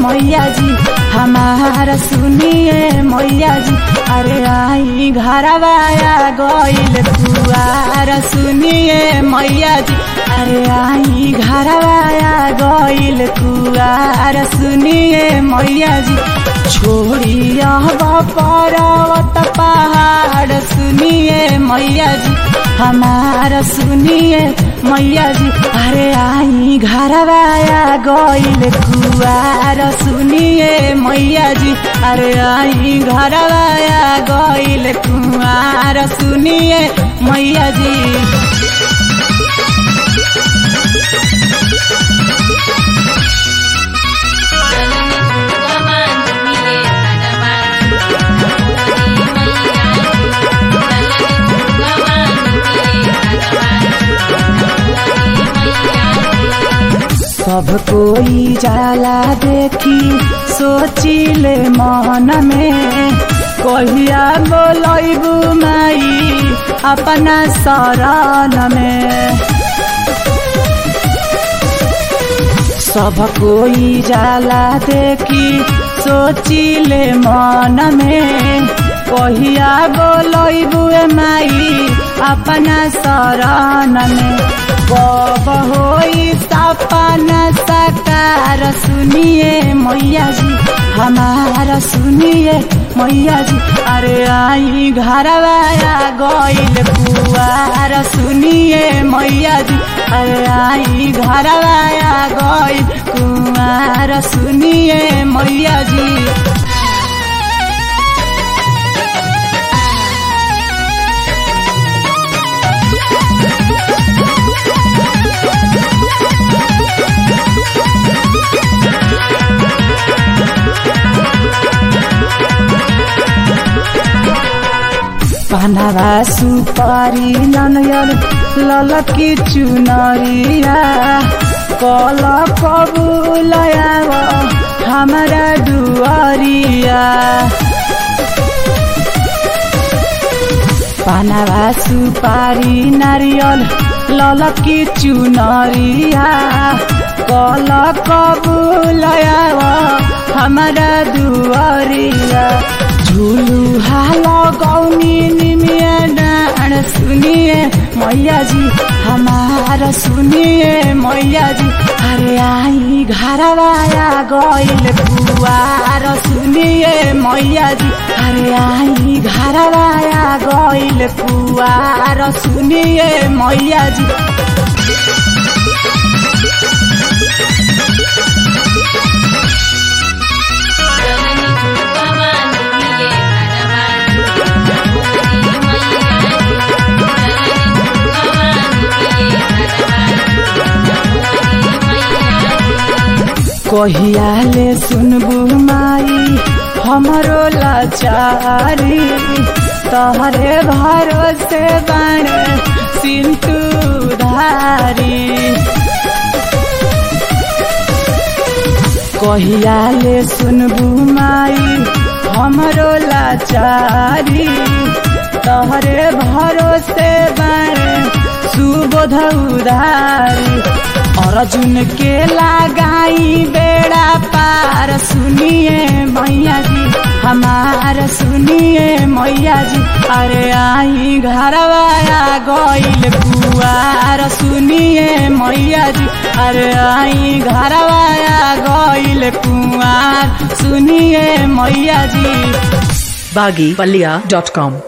मैया जी हमारा सुनिए मैया जी अरे आई घरवाया गईल कुआर सुनिए मैया जी अरे आई घरवाया गईल कुआर सुनिए मैया जी छोड़ी पर्वत पहाड़ सुनिए मैया जी हमारा सुनिए मैया जी अरे आई घरवाया गईल कुआर सुनिए मैया जी अरे आई घरवाया गईल कुआर सुनिए मैया जी सब कोई जाला देखी सोचिले मन में कहिया बोलैबू माई अपना शरण में सब कोई जाला देखी सोचिले मन में कहिया बोलैबू माई अपना शरण में कब होई सपना सकार सुनिए मैया जी हमारा सुनिए मैया जी अरे आई घरवाया गईल कुआर सुनिए मैया जी अरे आई घरवाया गईल कुआर सुनिए मैया जी पानावा सुपारी ननयल ललकी चुनरिया कल कबुलया हमारा दुआरिया पानावा सुपारी नारियल ललकी चुनरिया कल कबुलया हमारा दुआरिया झुलु हाल गौनी निमिया डाँड सुनिए मैया जी हमारा सुनिए मैया जी अरे आई घरवाया गईल कुआर सुनिए मैया जी अरे आई घरवाया गईल कुआर सुनिए मैया जी कहियाले सुनबू माई हमरो लाचारी तहरे भरोसे बन सिंतु धारी कहियाले सुनबू माई हमरो लाचारी तहरे भरोसे बन सुबोध उधारी अर्जुन के लगाई बेड़ा पार सुनिए मैया जी हमार सुनिए मैया जी अरे आई घरवाया गईल कुआर सुनिए मैया जी अरे आई घरवाया गईल कुआर सुनिए मैया जी baggypalia.com